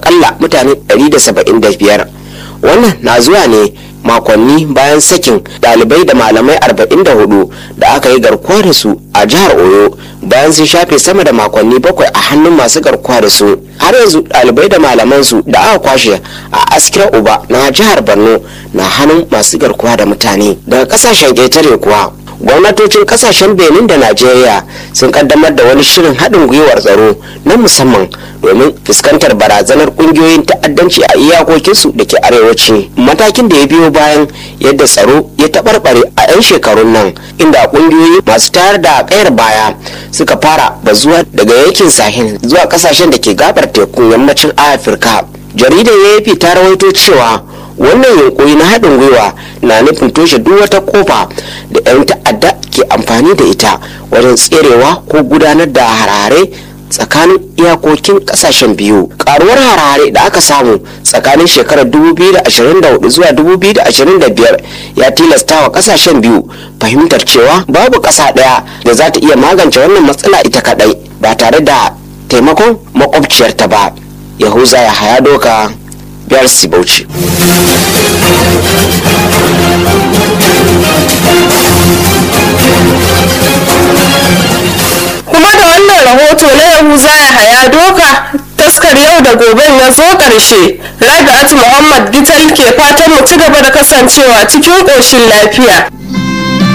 akalla mutane 175 wannan na zuwa ne makonni bayan sakin dalibai da malamai 44 da aka yi garkuwa da su a jihar oyo bayan sun shafe sama da makonni bakwai a hannun masu garkuwa da su har yanzu dalibai da malaman su da aka kwashe a askira uba na jihar borno na hannun masu garkuwa da mutane daga kasashen ƙetare kuwa gwamnatocin kasashen benin da najeriya sun kaddamar da wani shirin haɗin gwiwar tsaro na musamman domin fuskantar barazanar ƙungiyoyin ta'addanci a iyakokinsu da ke arewaci matakin da ya biyo bayan yadda tsaro ya taɓarɓare a 'yan shekarun nan inda ƙungiyoyi masu tayar da ƙayar baya suka fara bazuwa daga yankin sahel zuwa kasashen da ke gabar tekun yammacin afirka jaridar afp ta rawaito cewa wannan yunkuri na haɗin gwiwa na nufin toshe duk wata kofa da 'yan ta'adda ke amfani da ita wajen tserewa ko gudanar da harare tsakanin iyakokin kasashen biyu karuwar harare da aka samu tsakanin shekarar 2024 zuwa 2025 ya tilasta wa kasashen biyu fahimtar cewa babu ƙasa ɗaya da za ta iya magance wannan matsala ita kaɗai ba tare da taimakon makwabciyarta ba yahuza ya haya doka biyar bauchi kuma da wannan rahoto na yahuza ya haya doka taskar yau da goben ya zo ƙarshe rabi'atu muhammad gital ke fatan mu ci gaba da kasancewa cikin ƙoshin lafiya